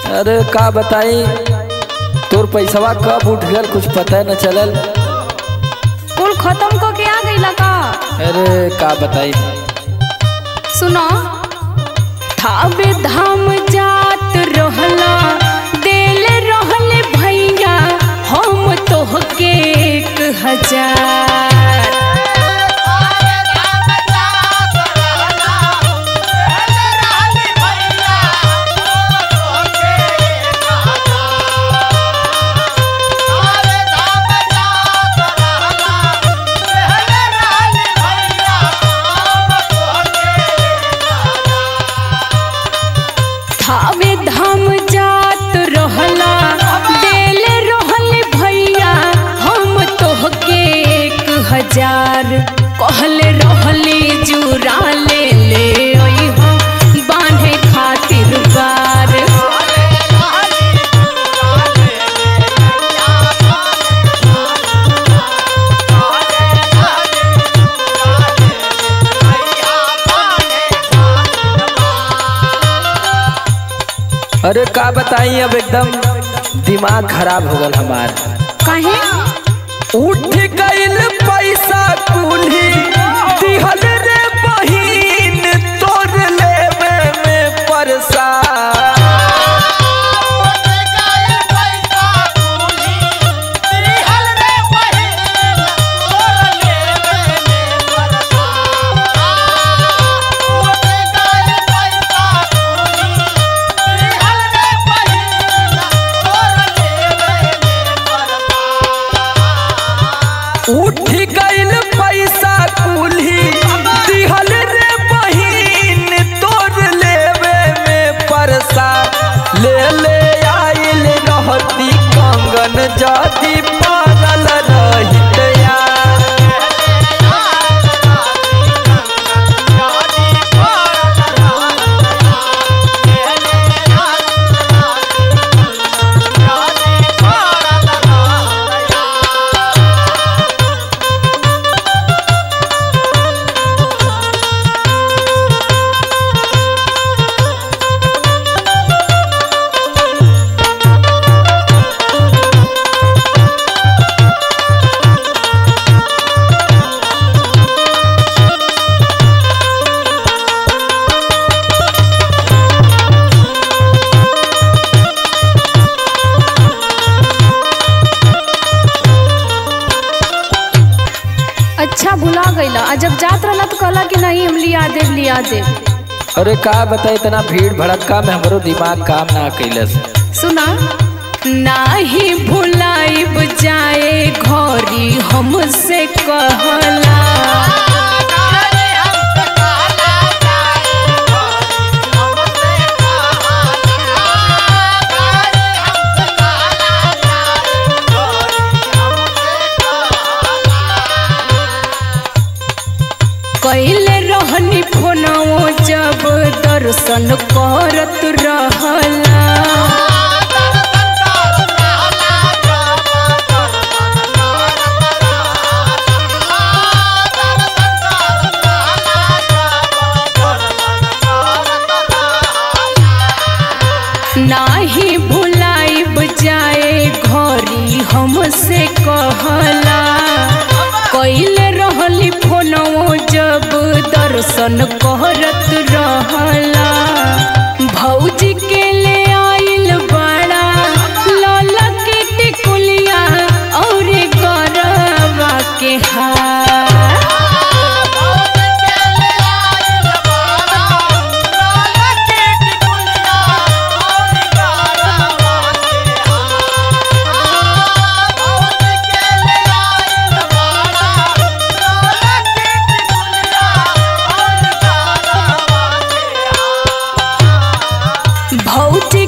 अरे का बताई तोर पैसवा कब उठ गल कुछ पता न चलल कुल खत्म क के आ गईला का अरे का बताई सुनो थावे धाम जात रहला देल रहले भैया हम तोहके एक हजार थावे धाम जात रहला देल रहले भैया हम तोहके एक हजार कहले रहली जुरा ले ले अइहो बांधे खातिर बार अरे का बताई अब एकदम दिमाग खराब हो गल हमार काहे उठ गइल पैसा कुल्ही दिहल रे बहिन तोर लेवे में परसा उठ गइल पैसा कुल्ही दिहल रे बहिन तोर लेवे में परसा ले ले आइल रहती कंगन जदी पागल रहित यार अच्छा भुला गईला आ जब जात रहला तो कहला कि नहीं हम लिया देव लिया देव अरे का बताई इतना भीड़ भड़क्का में हमरो दिमाग काम ना कैलस सुना नाही भुलाइब जाए घरी हमसे कहला कैले रहनी फोनवो जब दर्शन करत रहला नाही भुलाइब जाए घरी हमसे कहला कैले रहली फोनवो जब दर्शन करत रहला भौजी के ले आइल बड़ा लौला के टिकुलिया और गरबा के हार भौजी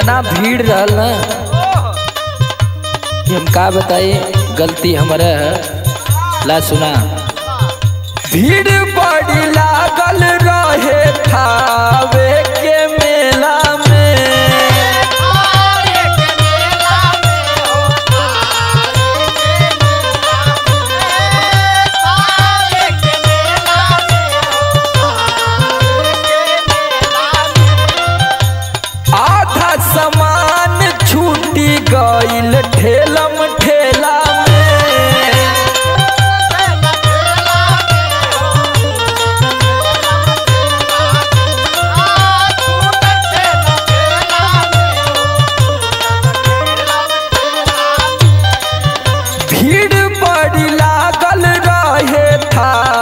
इतना भीड़ रहल ना कि हम का बताई गलती हमारे है ला सुना भीड़ बड़ी लागल रहे थावे के मेला में आधा सामान छूटी गईल ठेलम ठेला में भीड़ बड़ी लागल रहे था